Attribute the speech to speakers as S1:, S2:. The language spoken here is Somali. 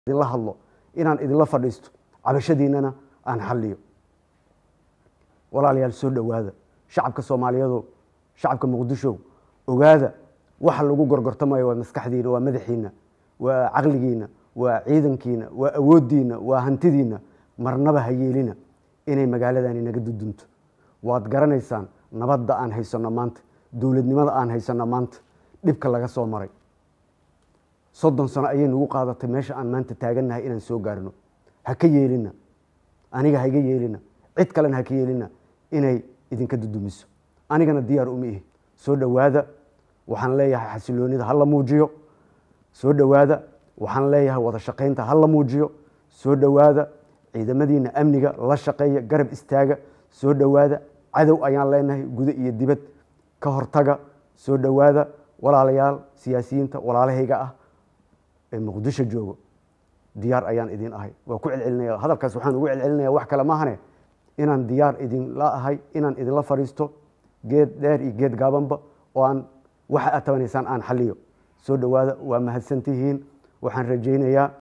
S1: idinla hadlo inaan idinla fadhiisto cabashadiinana aan xalliyo walaalayaal soo dhowaada shacabka soomaaliyeedo shacabka muqdisho ogaada waxa lagu gorgortamayo waa maskaxdiina waa madaxiina waa caqligiina waa ciidankiina waa awooddiina waa hantidiina marnaba ha yeelina inay magaaladani naga dudunto waad garanaysaan nabadda aan haysanno maanta dowladnimada aan haysanno maanta dhibka laga soo maray soddon sano ayay nagu qaadatay meesha aan maanta taagannahay inaan soo gaarno ha ka yeelina aniga ha iga yeelina cid kalena ha ka yeelina inay idinka dudumiso anigana diyaar uma ihi soo dhowaada waxaan leeyahay xasiloonida ha la muujiyo soo dhowaada waxaan leeyahay wada shaqaynta ha la muujiyo soo dhowaada ciidamadiina amniga la shaqeeya garab istaaga soo dhowaada cadow ayaan leenahay gudo iyo dibad ka hortaga soo dhowaada walaalayaal siyaasiyiinta walaalahayga ah ee muqdisho joogo diyaar ayaan idin ahay waa ku celcelinaya hadalkaas waxaan ugu celcelinaya wax kale maahane inaan diyaar idinla ahay inaan idinla fadhiisto geed dheer iyo geed gaabanba oo aan waxa aad tabanaysaan aan xaliyo soo dhowaada waa mahadsantihiin waxaan rajaynayaa